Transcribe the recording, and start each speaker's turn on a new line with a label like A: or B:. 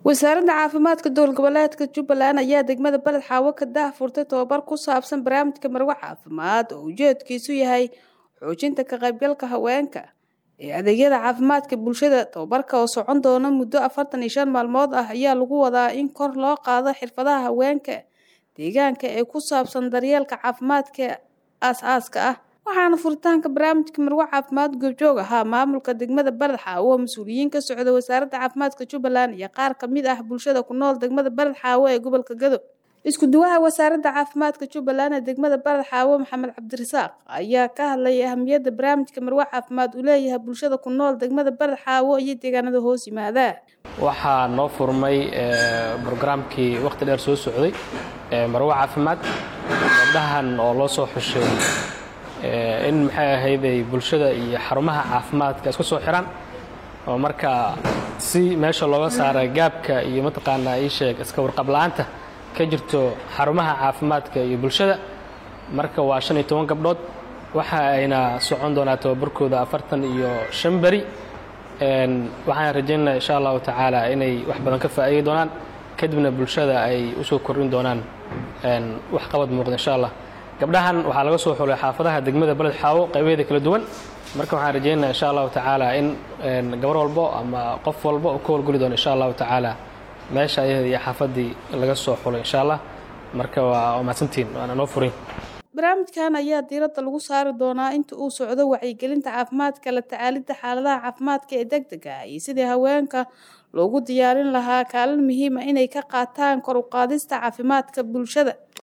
A: wasaaradda caafimaadka dowlad goboleedka jubbaland ayaa degmada beled xaawo ka daahfurtay tobabar ku saabsan barnaamijka marwe caafimaad oo ujeedkiisu yahay xoojinta ka qaybgalka haweenka ee adeegyada caafimaadka bulshada tobabarka oo socon doona muddo afartan iyo shan maalmood ah ayaa lagu wadaa in kor loo qaado xirfadaha haweenka deegaanka ee ku saabsan daryeelka caafimaadka aas-aaska ah waxaana furitaanka barnaamijka marwe caafimaad goobjoog ahaa maamulka degmada beled xaawo mas-uuliyiin ka socda wasaaradda caafimaadka jubbaland iyo qaar kamid ah bulshada ku nool degmada beled xaawo ee gobolka gado isku duwaha wasaaradda caafimaadka jubbaland ee degmada beled xaawo maxamed cabdirasaaq ayaa ka hadlayay ahamiyadda barnaamijka marwe caafimaad uu leeyahay bulshada ku nool degmada beled xaawo iyo deegaanada hoos yimaada
B: waxaa noo furmay brograamkii wakhti dheer soo socday marwe caafimaad gabdhahan oo loo soo xushay in maxay ahayday bulshada iyo xarumaha caafimaadka isku soo xiraan oo marka si meesha looga saara gaabka iyo mataqaanaa ii sheeg iska warqabla'aanta ka jirto xarumaha caafimaadka iyo bulshada marka waa shan iyo toban gabdhood waxa ayna socon doonaa tababarkooda afartan iyo shan beri waxaan rajaynaa insha allahu tacaala inay wax badan ka faa'iidi doonaan kadibna bulshada ay usoo kordhin doonaan wax qabad muuqda insha allah gabdhahan waxaa laga soo xulay xaafadaha degmada beled xaawo qaybaheeda kala duwan marka waxaan rajaynaa insha allahu tacaala in gabar walbo ama qof walbo oo ka howlgeli doono insha allahu tacaala meesha ayaheeda iyo xaafaddii laga soo xulay insha allah marka waa mahadsantiin waana noo furin
A: barnaamijkan ayaa diiradda lagu saari doonaa inta uu socdo wacyigelinta caafimaadka la tacaalidda xaaladaha caafimaadka ee deg dega iyo sidii haweenka loogu diyaarin lahaa kaalin muhiima inay ka qaataan kor u qaadista caafimaadka bulshada